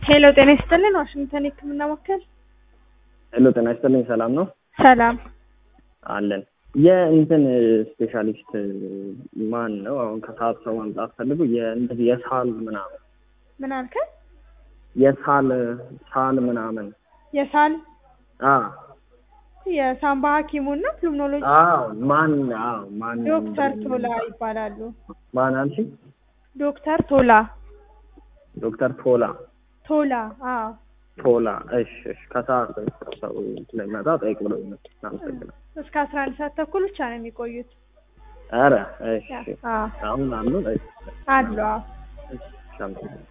ሄሎ ጤና ይስጥልን ዋሽንግተን የህክምና ማዕከል ሄሎ ጤና ይስጥልኝ ሰላም ነው ሰላም አለን የእንትን ስፔሻሊስት ማን ነው አሁን ከሰዓት ሰው ማምጣት ፈልጉ የእንደዚህ የሳል ምናምን ምን አልከኝ የሳል ሳል ምናምን የሳል አ የሳምባ ሀኪሙን ነው ፕሉሞኖሎጂ አዎ ማን አዎ ማን ዶክተር ቶላ ይባላሉ ማን አልሽ ዶክተር ቶላ ዶክተር ቶላ ቶላ አዎ ቶላ እሺ እሺ ከሰዓት ሰው ስለሚመጣ ጠይቅ ብለው አመሰግናለሁ እስከ አስራ አንድ ሰዓት ተኩል ብቻ ነው የሚቆዩት ኧረ እሺ አዎ አሁን አሉ አሉ አዎ እሺ አመሰግናለሁ